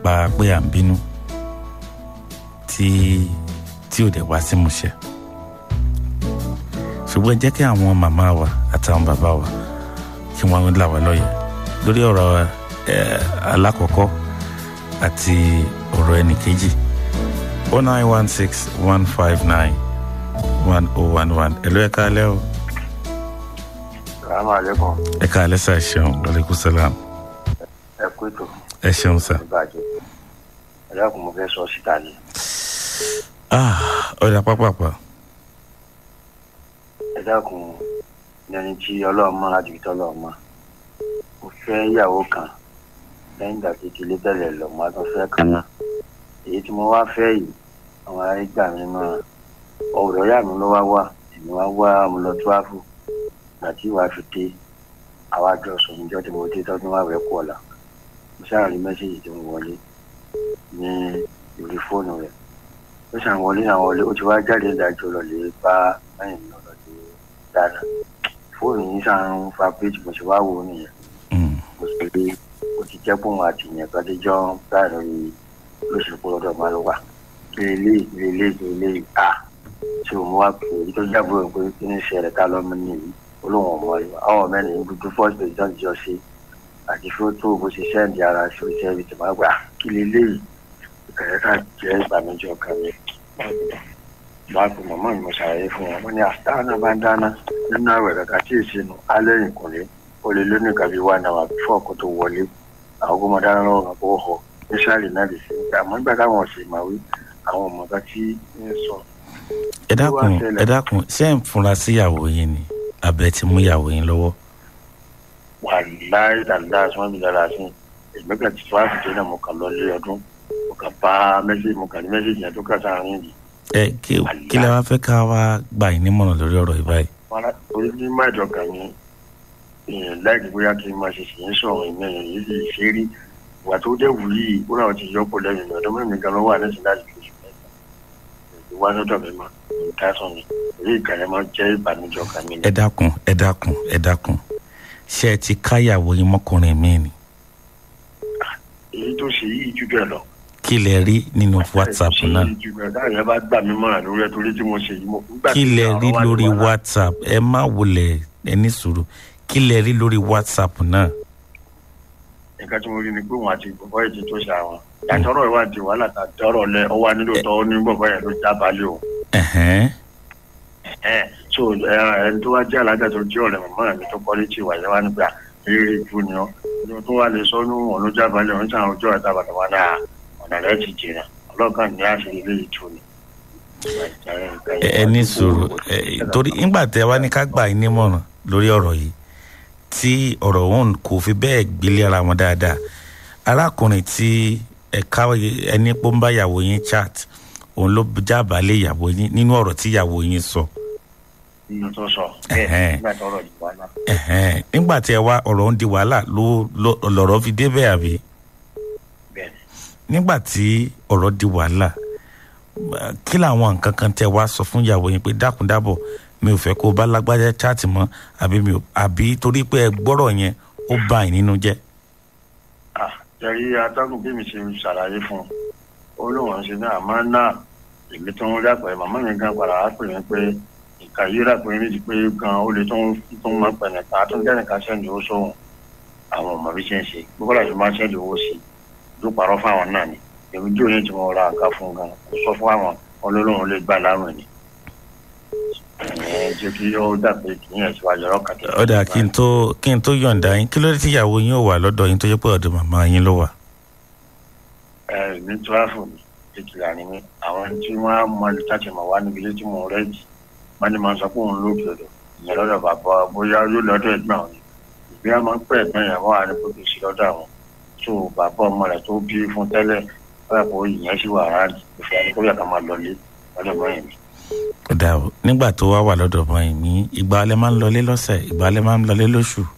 nípa pé à ń bínú tí tí ò dẹ̀ wá sí múṣẹ ṣùgbọ́n jẹ́ kí àwọn màmá wa àtàwọn bàbá wa kí wọ́n là wá lọ́yẹ̀ lórí ọ̀rọ̀ alákọ̀ọ́kọ́ àti ọ̀rọ̀ ẹnì kejì o nine one six one five nine one oh one one ẹ̀lú ẹ̀ka alẹ́ o. salaamaleykum. ẹ̀ka alẹ́ sà ṣeun aleykum salaam. ẹ kú ètò. ẹ ṣeun sà. ìbàjẹ́ ẹ dákun mo fẹ́ sọ síta ni. ah ọ̀dà pápápá. ẹ dákun ní ẹni tí ọlọ́run mọ́ láti fi tọ́lọ́run mọ́ mo fẹ́ ìyàwó kan lẹ́yìn ìgbà tí ìdílé tẹ̀lé lọ mo á tún fẹ́ kan náà èyí tí mo wá fẹ́ yìí àwọn ará gbà mí mọ́ ọ̀rọ̀ ìyá mi ló wá wà èmi wá wá mo lọ tíwáfù ìgbà tí ìwà fi dé àwa jọ sùn níjọ́ tí mo dé tọ́dún wà rẹ̀ kú ọ̀la mo sáà rí mẹ́sẹ̀gì tí mo wọlé ní orí fóònù rẹ̀ ó ṣàn wọlé àwọn wọlé ó ti wá jáde ìdájọ́ lọ lè bá lẹ́yìn lọ lọ lè dáná fóònù yìí ṣàn ń fa péjì mo ṣe wá wò ó nìyẹn mo sì rí ó ti jẹ́ pòun àti ìyẹn kan tí jọ ń bá lórí lóṣèlú lọ́dọ̀ máa lọ wà lélẹ̀ lélẹ̀ lélẹ̀ à tí òun wá pè é tó jábọ̀ pé kí ní ṣẹlẹ̀ ká lọ́mọ nìyí olóhùn ọmọ rẹ̀ àwọn mẹ́rin dúdú first president jọ ṣe àti fótó bó ṣe sẹ́ǹdì ara sí iṣẹ́ ibi tí máa gbà kí lélẹ̀ ìkàrẹ́ ká jẹ́ ìbànújẹ́ ọkàn mi. máa pe màmá mi mo ṣàlàyé fún wọn wọn ní àtàwọn bá ń dáná nínú àwẹ̀ kàkà tí èsì nù alẹ́ ìkùnlé ó lè lónìí kàbí wà náà bífọ̀ kó tó wọlé àwọn ọmọ dáná lọ́wọ́ kan kó họ nísàlẹ̀ náà lè ṣe àmọ́ nígbà táwọn ọ̀sẹ̀ máa wí àwọn ọmọ kan tí ń sọ. ẹ dákun ẹ dákun ṣé ń fura sí ìyàwó yín ni abẹ ti mú ìyàwó yín lọ́wọ́. wà láì dáadáa sọ́n mi dára sí èmi kan ti tó àfìjẹ́ náà mo kàn lọ lé ọdún mo kàn bá mẹ́sẹ̀gì mo kàn ní mẹ́sẹ̀gì yẹn tó kà sáàrin yìí. ẹ kí kí lè wá fẹ́ ká wá gbà yín nímọ̀ràn lórí ọ̀rọ̀ yìí báyìí. orí ní máìjọ kan ní èèyàn láìpẹ́ bóyá kí n máa ṣe ṣì ń sọ̀rọ̀ ìmọ̀ èèyàn yìí lè ṣe rí ìwà tó dẹ̀ wù yìí ó náà ti yọpọ̀ lẹ́yìn ọdún mẹ́rin gan ló wà ní síláàsì lóṣù mẹ́ta ìwà lọ́dọ̀ mi máa ń tásán mi èyí ìkànnì máa jẹ́ ìbànújẹ́ ọkàn mi. ẹ dákun ẹ dákun ẹ dákun ṣé ẹ ti káyàwó yín mọ́kùnrin mi ni. èyí tó ṣe yìí jù bẹ́ẹ̀ lọ. kí lẹ rí nínú whatsapp náà. láàrin ẹ bá gbà mí mọ́ra lórí ẹ torí tí mo ṣe yìí mo. kí lẹ rí lórí whatsapp ẹ má wulẹ̀ ẹ ní sùúrù kí lẹ rí lórí whatsapp náà nǹkan tí mo rí ni pé wọn àti bọ̀bọ̀ yìí ti tó ṣe àwọn yàtọ̀rọ̀ ìwádìí wàhálà tà dọ́rọ̀ lẹ ọwọ́ nílò tọ́ ó ní bọ̀bọ̀ yẹn ló já balẹ̀ o. so ẹni tó wá jẹ́ alájà tó jẹ́ ọ̀rẹ́ màmá mi tó kọ́lé tí ìwà yẹn wá nígbà eré ìfú ni ọ́ ní tó wá lè sọ ní wọn ló já balẹ̀ wọn sàn ọjọ́ ẹ̀ta bàtà wà náà ọ̀nà rẹ̀ ti jìnnà ọlọ́kàn ní àṣírí ilé ìtú ni. ẹ ní sùúrù torí nígbà tẹ wá ní ká gbà yín nímọ̀ràn lórí ọ̀rọ̀ yìí tí ọ̀rọ̀ òun kò fi bẹ́ẹ̀ gbélé ara wọn dáadáa arákùnrin tí ẹ̀ka ẹni pọ́ ń bá ìyàwó yín chat òun ló jábàálẹ̀ ìyàwó yín nínú ọ̀rọ̀ tí ìyàwó yín sọ. nínú tó sọ bẹ́ẹ̀ nígbà tó ọ̀rọ̀ di wàhálà. nígbà tí ẹ wá ọ̀rọ̀ ń di wàhálà ló lọ̀rọ̀ fi dé bẹ́ẹ̀ àbí. nígbà tí ọ̀rọ̀ di wàhálà kí làwọn nǹkan kan tẹ wá sọ fún ìyàwó yín pé dákúndábọ̀ mi ò fẹ́ kó o bá lágbájá chaati mọ́ àbí mi ò àbí torí pé ẹ gbọ́rọ̀ yẹn ó bà yín nínú jẹ́. jẹ́rí atọ́kùn bí mi ṣe ṣàlàyé fún un ó lóun ṣe náà máa ń ná èmi tó ń rápẹ́ màmá mi gan padà wá pè mí pé ìka yìí rápẹ́ mi ti pé gan ó lè tó ń tó ń máa pẹ̀ nìkan tó ń jẹ́ nìkan sẹ́ndì owó sóhun àwọn ọmọ bí ṣe ń ṣe gbogbo àti máa sẹ́ndì owó sí ló parọ́ fáwọn náà ni èmi jò ní tí mo ra nǹkan fún gan kó sọ fún àwọn olólùwọ̀n lè gbà láwọn ni jẹ́ kí ó dàbí ìyẹn síwájú ọ̀rọ̀ kan. ọ̀dà kí n tó kí n tó yọ̀ǹda yín kí ló dé tí ìyàwó yín ò wà lọ́dọ̀ yín tó yẹ pé ọ̀dọ̀ màmá yín ló wà. ẹ ní tíráfù ìkìlà ni mí àwọn tí wọ́n á mọ ìtàkì mọ̀ wá níbi ilé tí mo rẹ́ jì wọ́n ní máa sọ pé òun lóògì ọ̀dọ̀ ìyẹn lọ́dọ̀ bàbá bóyá yóò lọ́dọ̀ ẹ̀gbọ́n òun ìgbé a máa ń pẹ́ ẹ̀gbọ́n yẹn wọ́n á ní kó tó sí lọ́dọ̀ àwọn tó bàbá ọmọ rẹ̀ tó bí fún tẹ́lẹ̀ wọ́n kò ìyẹn sì wà rárá ìfẹ́ kó yà ká máa lọ lé lọ́dọ̀ bọ́ yẹn dà o nígbà tó wá wà lọ́dọ̀ bọ́ yìí ní ìgbà alẹ́ máa ń lọlé lọ́sẹ̀ ìgbà alẹ́ máa ń lọlé lóṣù.